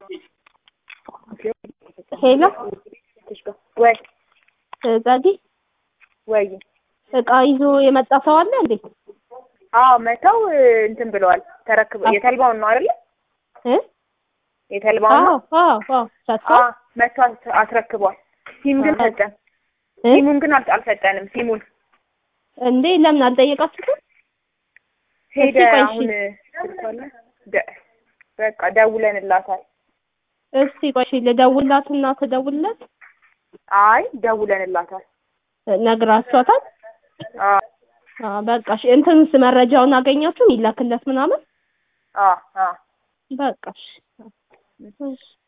ሄሎ ወይ ጸዲ ወይ እቃ ይዞ የመጣ ሰው አለ እንዴ? አዎ መተው እንትን ብለዋል። ተረክበ የተልባውን ነው አይደለ? እ የተልባውን አዎ ነው አዎ አዎ ሰጥቷል። አዎ መቶ አስ- አስረክቧል። ሲም ግን ሰጠን። እ? ሲሙን ግን አል- አልሰጠንም። ሲሙን እንዴ ለምን አልጠየቃችሁትም? ሄደ። እስኪ ቆይ እሺ። አሁን ስልኳ አለ? ደ- በቃ ደውለንላታል። እስቲ ቆይ እሺ ልደውልላትና ትደውልለት አይ ደውለንላታል። ነግራችኋታል? አዎ አዎ በቃ እሺ እንትንስ መረጃውን አገኛችሁ ይላክለት ምናምን አዎ አዎ በቃ እሺ እሺ